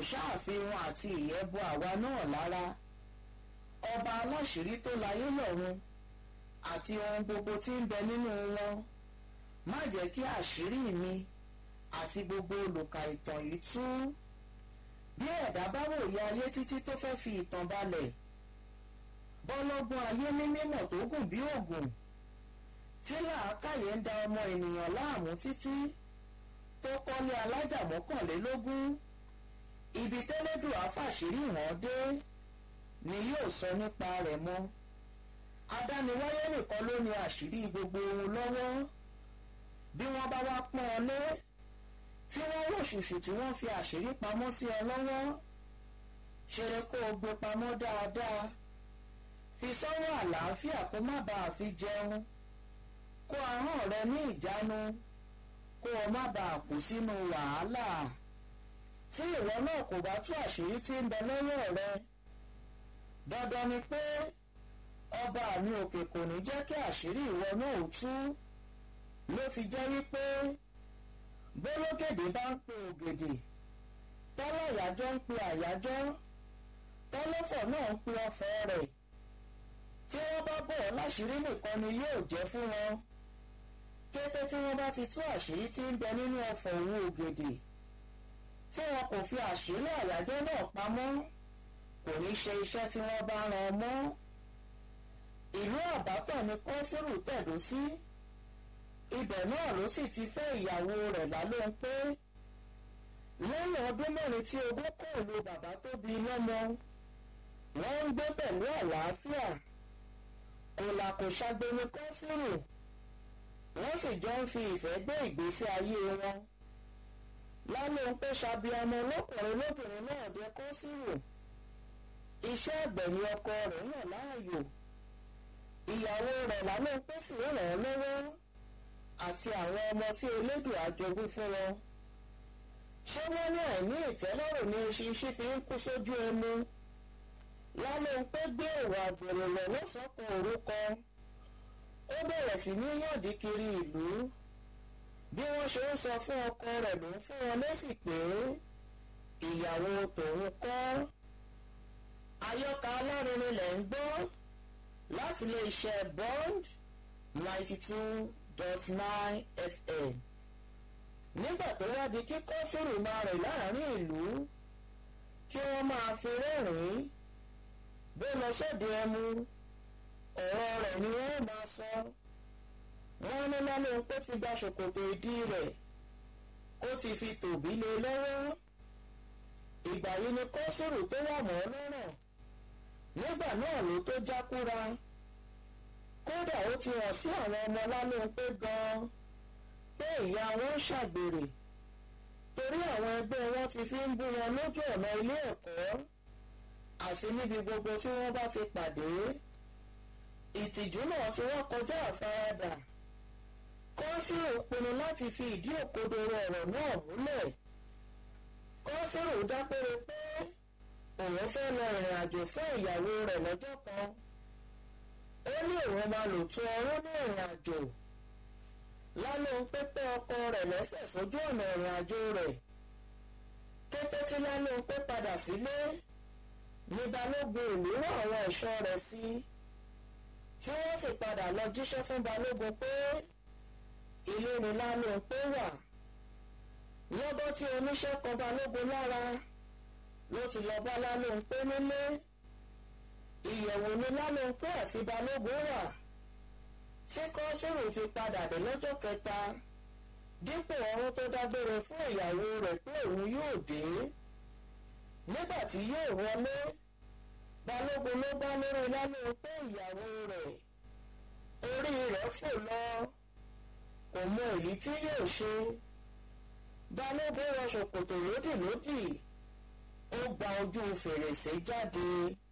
ṣàfihàn àti ìyẹ́ bo àwa náà lára ọba aláṣírí tó láyé lọ́run àti ohun gbogbo tí ń bẹ nínú wọn má jẹ́ kí àṣírí mi àti gbogbo olùkà ìtàn yìí tú bí ẹ̀dá bá wòye ayé títí tó fẹ́ fi ìtàn balẹ̀ bọ́lọ́gbọ́n ayé ní mímọ̀ tó gùn bí ògùn tí làákàyè ń da ọmọ ènìyàn láàmú títí tó kọ́lé alájà mọ́kànlélógún ibi tẹ́lẹ́dùn àfàṣírí wọn dé ni yóò sọ nípa rẹ̀ mọ́ adániwáyé nìkan ló ní àṣírí gbogbo ohun lọ́wọ́ bí wọ́n bá wá pọ́n ọ lé tí wọ́n wò ṣùṣù tí wọ́n fi àṣírí pamọ́ sí ọ lọ́wọ́ ṣeré kó o gbé pamọ́ dáadáa fi sọ́wọ́ àlàáfíà kó má bàa fi jẹun kó ahọ́n rẹ ní ìjánu kó o má bàa kú sínú wàhálà tí ìwọ náà kò bá tú àṣírí tí ń bẹ lọ́wọ́ rẹ dandan ni pé ọba mi òkè kò ní jẹ́ kí àṣírí ìwọ náà ó tú ló fi jẹ́ wípé bólógèdè bá ń pe ògèdè tọ́lọ̀ àyájọ́ ń pe àyájọ́ tọ́lọ́fọ̀ náà ń pe ọ̀fọ̀ rẹ̀ tí wọ́n bá bọ̀ ọ́ láṣìírí nìkan ni yóò jẹ́ fún wọn kété tí wọ́n bá ti tú àṣírí tí ń bẹ nínú ọ̀fọ̀ òun ògèdè tí wọn kò fi àṣírí àyájọ́ náà pamọ́ kò ní ṣe iṣẹ́ tí wọ́n bá rán mọ́ ìlú àbátọ̀ ni kọ́sírù tẹ̀dó sí ibẹ̀ náà ló sì ti fẹ́ ìyàwó rẹ̀ lálóhun pé lẹ́yìn ọdún mẹ́rin tí ogún kò lo bàbá tó bí lọ́mọ wọ́n ń gbé pẹ̀lú àlàáfíà kò là kò ṣàgbéni kọ́sírù wọ́n sì jọ ń fi ìfẹ́ gbé ìgbésí ayé wọn lálóhun pé ṣàbíamọ lọ́kùnrin lóbìnrin náà dé kọ́sírù iṣẹ́ àgbẹ̀ ni ọkọ rẹ̀ yàn láàyò ìyàwó rẹ̀ lálóhun pé sì ràn án lọ́wọ́ àti àwọn ọmọ tí elédùn àjogún fún wọn ṣé wọ́n ní àìní ìtẹ́lọ́rùn ní ṣinṣin fi ń kú sójú ẹnu lálẹ́ pé gbé ìwà àgbèrè lọ lọ́sọ̀kan orúkọ ó bẹ̀rẹ̀ sí ní yọ̀dí kiri ìlú bí wọ́n ṣe ń sọ fún ọkọ rẹ̀ ló ń fún wọn lésì pé ìyàwó tòun kọ́ àyọkà alárinrin lẹ̀ ń gbọ́ láti lè ṣe bond ninety two dot nine fm nígbà tó wá di kíkọ́ fèrè máa rìn láàrin ìlú kí wọ́n máa fi rẹ́rìn-ín bó lọ sóde ẹmu ọ̀rọ̀ rẹ̀ ni wọ́n máa sọ wọ́n ní lálẹ́ pé ti gba ṣòkòtò ìdí rẹ̀ ó ti fi tòbí lé lọ́wọ́ ìgbà yìí ni kọ́sìrù tó wà mọ́ lọ́rọ̀ nígbà náà ló tó jákúra kódà ó ti hàn sí àwọn ọmọ lálẹ́ pé gan-an pé ìyá wọn ń ṣàgbèrè torí àwọn ẹgbẹ́ wọn ti fi ń bú wọn lójú ọ̀nà ilé ẹ̀kọ́ àti níbi gbogbo tí wọ́n bá ti pàdé ìtìjú náà tí wọ́n kọjá àfaradà kọ́sìrò pinnu láti fi ìdí òkodoro ọ̀rọ̀ náà múlẹ̀ kọ́sìrò dápẹ́rẹ́ pé òun fẹ́ lọ ìrìn àjò fún ìyàwó rẹ̀ lọ́jọ́ kan ó ní òun máa lò tó ọrún ní ìrìn àjò lálẹ́ ń pépé ọkọ rẹ̀ lẹ́sẹ̀ sójú ọ̀nà ìrìn àjò rẹ̀ kété tí lálẹ́ ń pé padà sílé ní balógun ìlú rán àwọn ẹ̀ṣọ́ rẹ̀ sí tí wọ́n sì padà lọ jíṣẹ́ fún balógun pé ilé ni lálẹ́ ń pé wà lọ́gọ́ tí oníṣẹ́ kan balógun lára ló ti lọ bá lálẹ́ ń pé nílé ìyẹ̀wò ni lálẹ́ ń pé àti balógun wà tí kọ́sùrù fi padà dé lọ́jọ́ kẹta dípò ọrún tó dágbére fún ìyàwó rẹ̀ pé òun yóò dé nígbà tí yóò wọlé balógun ló bá lórí lálẹ́ pé ìyàwó rẹ̀ orí rẹ̀ fò lọ kò mọ èyí tí yóò ṣe balógun wọ ṣòkòtò lódìlódì ó gba ojú fèrèsé jáde.